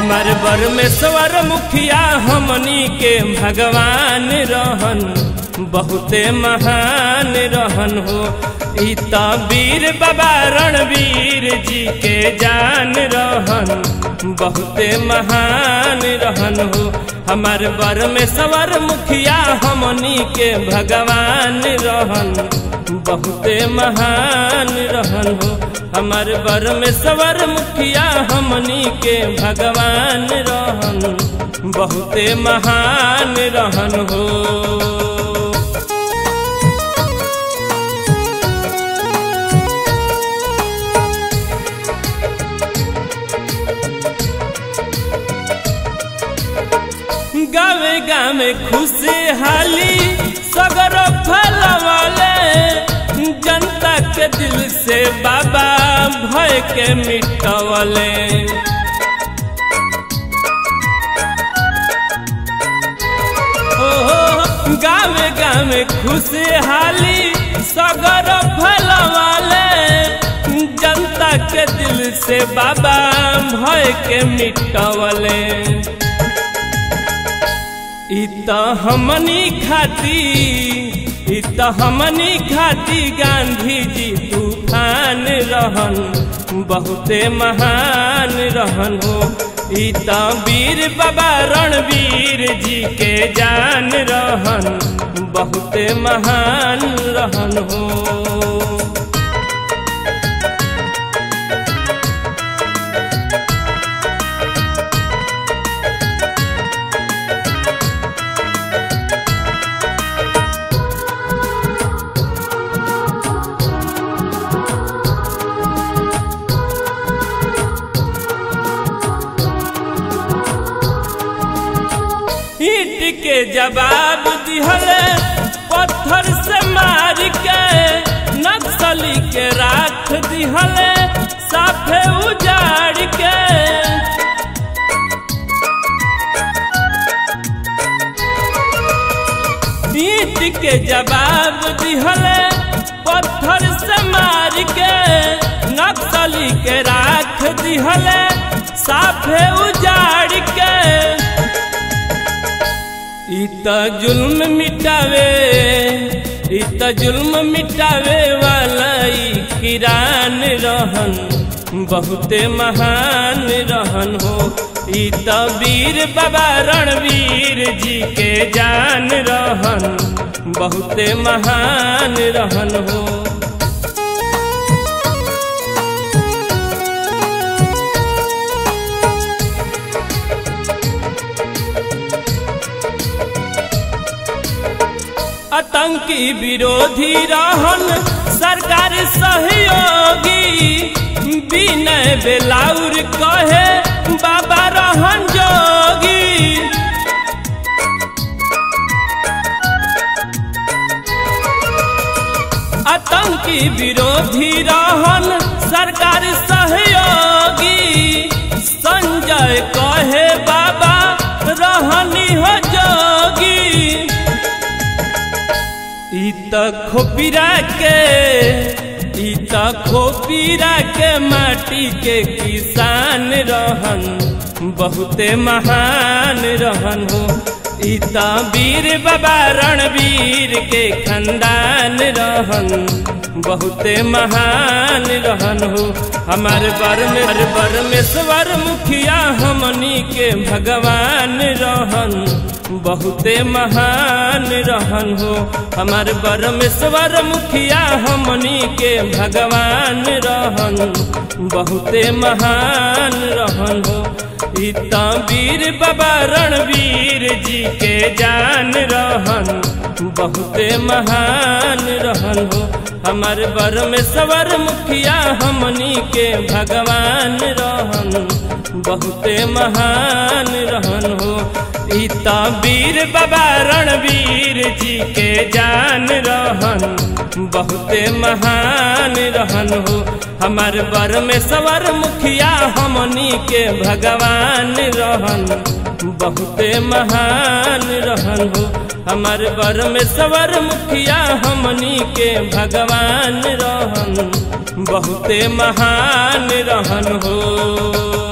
हमार परमेश्वर मुखिया हमनी के भगवान रहन बहुते महान रहन हो ई त वीर बाबा रणवीर जी के जान रहन बहुते महान रहन हो हमार परमेश्वर मुखिया हमनी के भगवान रहन बहुते महान रहन हो हमार परमेश्वर मुखिया हमनी के भगवान रहन बहुते महान रहन हो गावे गावे खुशहाली सगर फलवाले जनता के दिल से बाबा भय के मिटवले ओ गावे गावे खुशहाली सगर फलवाले जनता के दिल से बाबा भय के मिटवले इत हमनी खाती इत हमनी खाती गांधी जी तूफान रहन बहुते महान रहन हो इत वीर बाबा रणवीर जी के जान रहन बहुते महान रहन हो ईट के जवाब दिहले पत्थर से मार के नक्सली के राख दिहले साफे उजाड़ के ईट के जवाब दिहले पत्थर से मार के नक्सली के राख दिहले साफे उजाड़ के इत जुल्म मिटावे इत जुल्म मिटावे वाला ई किरान रहन बहुते महान रहन हो इत वीर बाबा रणवीर जी के जान रहन बहुते महान रहन हो आतंकी विरोधी रहन सरकार सहयोगी विनय बेलाउर कहे बाबा रहन जोगी आतंकी विरोधी रहन सरकार सहयोगी संजय कहे बाबा रहनी हो जोगी इत खोपीरा के इत खोपीरा के माटी के किसान रहन बहुते महान रहन हो इत वीर बाबा रणवीर के खंदान रहन बहुते महान रहन हो हमार बर में हर परमेश्वर मुखिया हमनी के भगवान रहन बहुते महान रहन हो हमार परमेश्वर मुखिया हमनी के भगवान रहन बहुते महान रहन हो इता वीर बाबा रणवीर जी के जान रहन बहुते महान रहन हो हमार परमेश्वर मुखिया हमनी के भगवान रहन बहुते महान रहन हो इता वीर बाबा रणवीर जी के जान रहन बहुते महान रहन हो हमार परमेश्वर मुखिया हमनी के भगवान रहन बहुते महान रहन हो हमार परमेश्वर मुखिया हमनी के भगवान रहन बहुते महान रहन हो